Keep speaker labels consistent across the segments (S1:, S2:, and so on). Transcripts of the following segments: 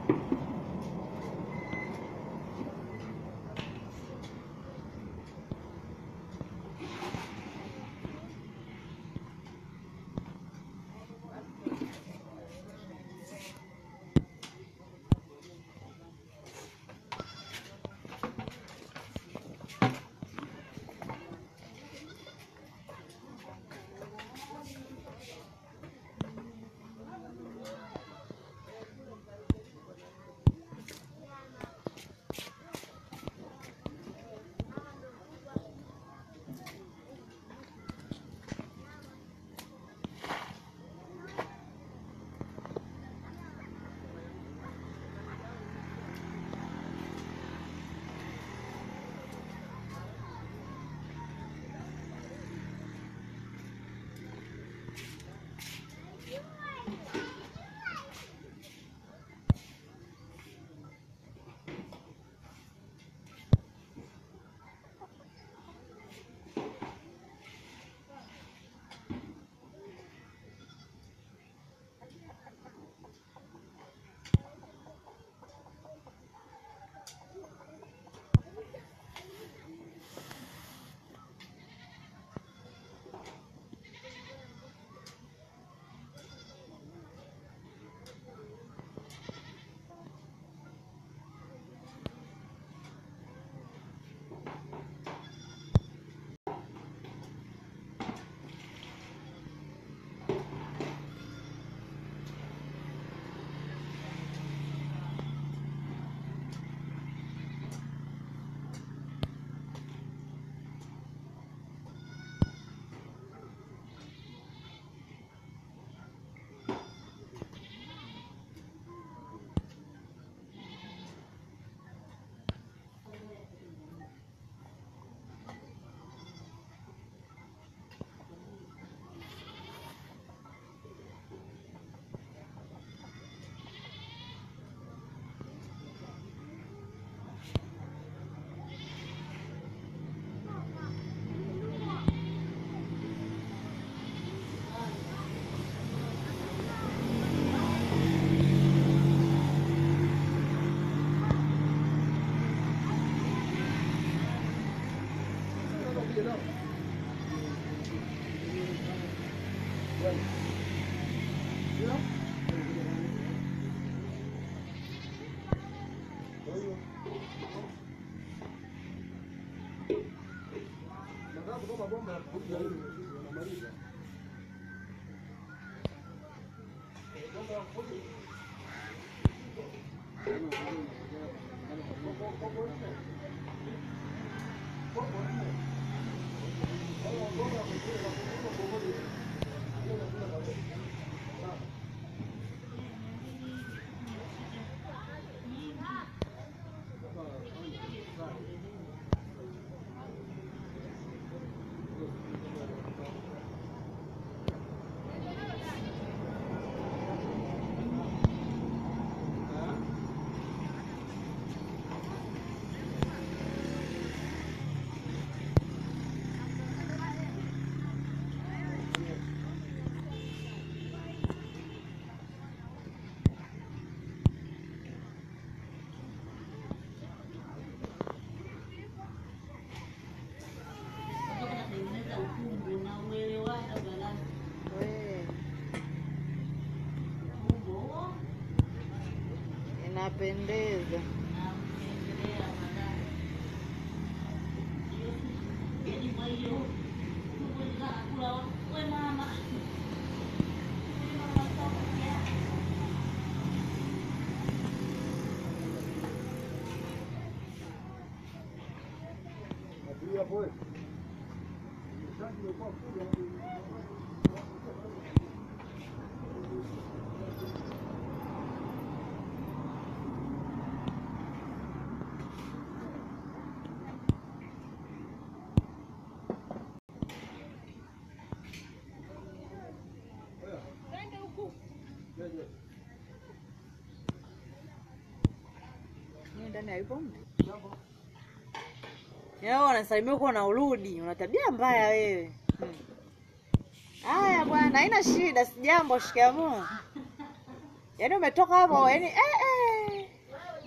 S1: inapendeza. Ni ndani hayupo mtu. Yao wanasalimia huko na urudi, una tabia mbaya wewe. Hmm. Haya bwana, haina shida, sijambo, shikamoo. Yaani umetoka hapo, yaani eh eh.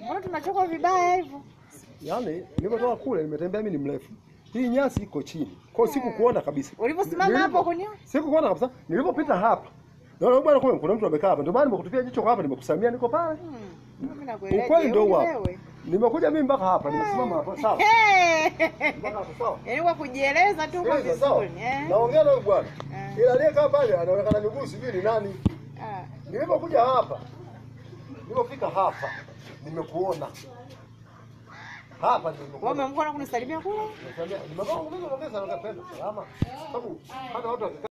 S1: Mbona tunachokwa vibaya hivyo?
S2: Yaani nilipotoka kule nimetembea mimi ni mrefu. Hii nyasi iko chini. Kwa hiyo sikukuona kabisa.
S1: Ulivyosimama
S2: Nilipo-
S1: hapo kwenye
S2: Sikukuona kabisa. Nilipopita hapa. Naona bwana kumbe kuna mtu amekaa hapa. Ndio maana nimekutupia jicho kwa hapa nimekusamia niko pale.
S1: Hmm. Mimi nakuelewa.
S2: Ukweli ndio
S1: Jeuri
S2: huo.
S1: wewe.
S2: Nimekuja mimi mpaka hapa, nimesimama hapa sawa.
S1: Hey!
S2: Mpaka hapa sawa.
S1: Yaani kwa kujieleza tu kwa
S2: Sikiliza, sawa.
S1: vizuri. Eh?
S2: Naongea na huyu bwana.
S1: Eh.
S2: Ila aliyekaa pale anaonekana miguu sijui ni nani.
S1: Ah.
S2: Nilipokuja hapa. Nilipofika hapa nimekuona. Hapa ndio
S1: Wewe
S2: nimekuona.
S1: umemkuwa na kunisalimia kule?
S2: Nimekuona nimekuona salama. Sababu hata watu wakikaa